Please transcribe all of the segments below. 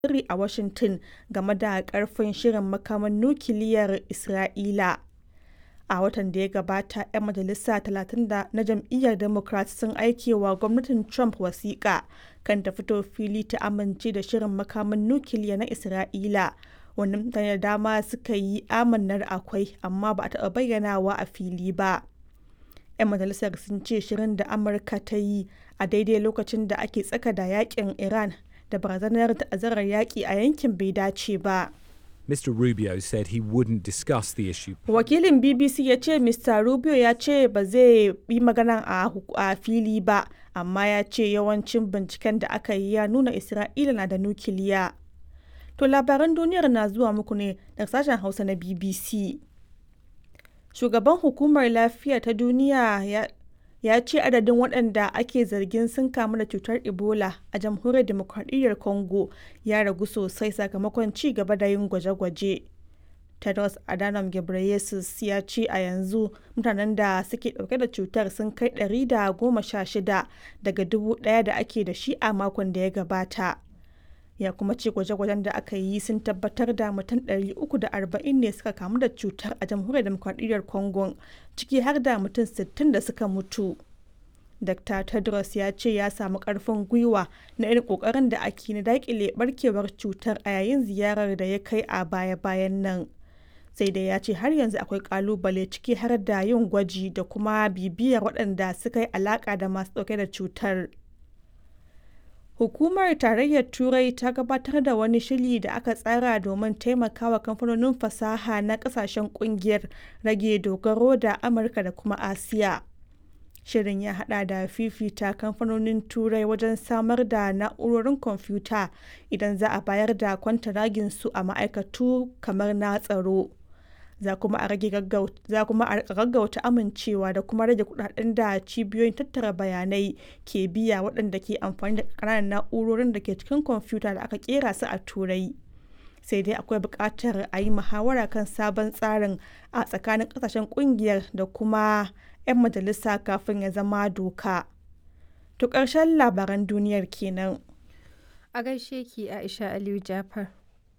sirri a Washington game da ƙarfin shirin makaman nukiliyar Isra'ila. A watan da ya gabata, 'yan majalisa 30 na jam'iyyar Democrat sun aikewa gwamnatin Trump wasiƙa kan ta fito fili ta amince da shirin makaman nukiliya na Isra'ila, wanda mutane da dama suka yi amannar akwai amma ba a taɓa bayyanawa a fili ba. 'Yan majalisar sun ce shirin da Amurka ta yi a daidai lokacin da ake tsaka da yakin Iran da barazanar ta'azzarar yaƙi a yankin bai dace ba. Mr. Rubio said he wouldn't discuss the issue. Wakilin BBC ya ce Mr. Rubio ya ce ba zai yi magana a fili ba, amma ya ce yawancin binciken da aka yi ya nuna Isra'ila na da nukiliya. To labaran duniyar na zuwa muku ne daga sashen Hausa na BBC. Shugaban Hukumar Lafiya ta Duniya ya ya ce adadin waɗanda ake zargin sun kamu da cutar ebola a jamhuriyar demokradiyyar congo ya ragu sosai sakamakon ci gaba da yin gwaje-gwaje tedros adhanom ghebreyesus ya ce a yanzu mutanen da suke ɗauke da cutar sun kai 116 daga dubu ɗaya da ake da shi a makon da ya gabata ya kuma ce gwaje-gwajen da aka yi sun tabbatar da mutum 340 ne suka kamu da cutar a jamhuriyar demokradiyyar congo ciki har da mutum 60 da suka mutu dr tedros ya ce ya samu karfin gwiwa na irin kokarin da ake na dakile barkewar cutar a yayin ziyarar da ya kai a baya-bayan nan sai dai ya ce har yanzu akwai kalubale ciki har da yin gwaji da kuma bibiyar waɗanda suka yi alaka da masu ɗauke da cutar Hukumar Tarayyar Turai ta gabatar da wani shiri da aka tsara domin taimakawa kamfanonin fasaha na kasashen kungiyar rage dogaro da Amurka da kuma Asiya. Shirin ya hada da fifita kamfanonin Turai wajen samar da na'urorin kwamfuta idan za a bayar da kwantaraginsu a ma'aikatu kamar na tsaro. za kuma a rage gaggauta amincewa da kuma rage kudaden da cibiyoyin tattara bayanai ke biya waɗanda ke amfani da ƙananan na'urorin da ke cikin kwamfuta da aka kera su a turai sai dai akwai buƙatar a yi muhawara kan sabon tsarin a tsakanin ƙasashen ƙungiyar da kuma 'yan majalisa kafin ya zama doka to ƙarshen labaran duniyar kenan a gaishe ki aisha aliyu jafar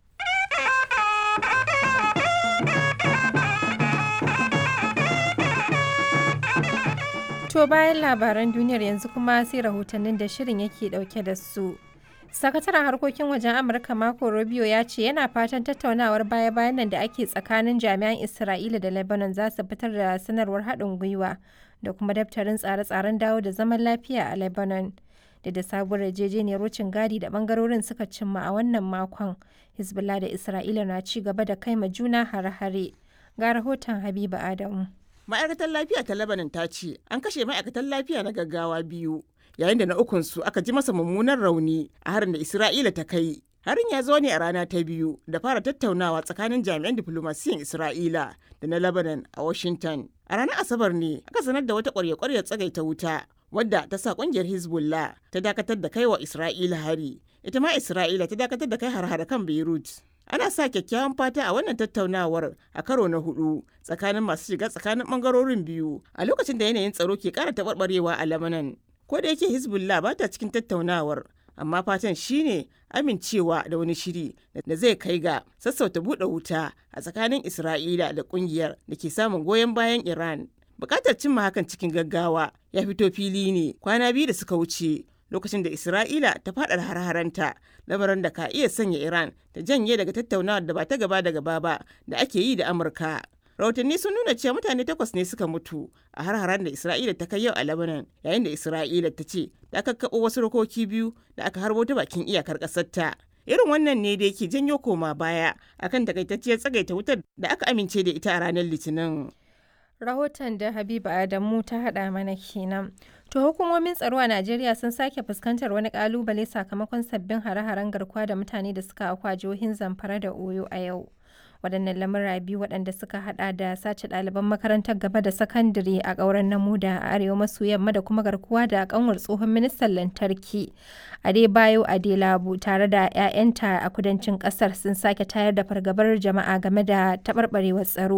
To bayan labaran duniyar yanzu kuma sai rahotannin da shirin yake dauke da su. Sakataren harkokin wajen Amurka Marco Rubio ya ce yana fatan tattaunawar baya-bayan nan da ake tsakanin jami'an Isra'ila da Lebanon za su fitar da sanarwar haɗin gwiwa da kuma daftarin tsare-tsaren dawo da zaman lafiya a Lebanon. Da da sabuwar yarjejeniyar wucin gadi da bangarorin suka cimma a wannan makon, Hezbollah da Isra'ila na ci gaba da kai ma juna hare-hare. Ga rahoton Habiba Adamu. ma'aikatar lafiya ta lebanon ta ce an kashe ma'aikatan lafiya na gaggawa biyu yayin da na ukunsu aka ji masa mummunan rauni a harin da isra'ila ta kai harin ya zo ne a rana ta biyu da fara tattaunawa tsakanin jami'an diflomasiyan isra'ila da na lebanon a washington a ranar asabar ne aka sanar da wata kwarya-kwaryar tsagaita wuta wadda ta sa kungiyar hezbollah ta dakatar da kai wa isra'ila hari ita ma isra'ila ta dakatar da kai har-hare kan beirut ana sa kyakkyawan fata a wannan tattaunawar a karo na hudu tsakanin masu shiga tsakanin bangarorin biyu a lokacin da yanayin tsaro ke kara taɓarɓarewa a lamanan ko da yake hezbollah ba ta cikin tattaunawar amma fatan shine amincewa da wani shiri da zai kai ga sassauta buɗe wuta a tsakanin isra'ila da ƙungiyar da ke samun goyon bayan iran bukatar cimma hakan cikin gaggawa ya fito fili ne kwana biyu da suka wuce lokacin da Isra'ila ta faɗa har-haranta lamarin da ka iya sanya Iran ta janye daga tattaunawar da ba ta gaba da gaba ba da ake yi da Amurka. Rahotanni sun nuna cewa mutane takwas ne suka mutu a har-haren da Isra'ila ta kai yau a Lebanon yayin da Isra'ila ta ce ta kakkaɓo wasu rokoki biyu da aka harbo ta bakin iyakar ƙasarta. Irin wannan ne da yake janyo koma baya akan takaitacciyar tsagaita wutar da aka amince da ita a ranar Litinin. Rahoton da Habiba Adamu ta haɗa mana kenan. To hukumomin tsaro a Najeriya sun sake fuskantar wani kalubale sakamakon sabbin hare-haren garkuwa da mutane da suka akwa jihohin Zamfara da Oyo a yau. Waɗannan lamura biyu waɗanda suka hada da sace ɗaliban makarantar gaba da sakandare a ƙauren Namuda a arewa maso yamma da kuma garkuwa da ƙanwar tsohon ministan lantarki Adebayo Adelabu tare da 'ya'yanta a kudancin ƙasar sun sake tayar da fargabar jama'a game da taɓarɓarewar tsaro.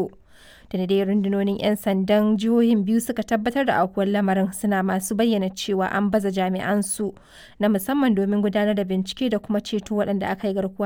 Da dai rundunonin 'yan sandan jihohin biyu suka tabbatar da aukuwar lamarin suna masu bayyana cewa an baza jami'an su na musamman domin gudanar da bincike da kuma ceto waɗanda aka yi garkuwa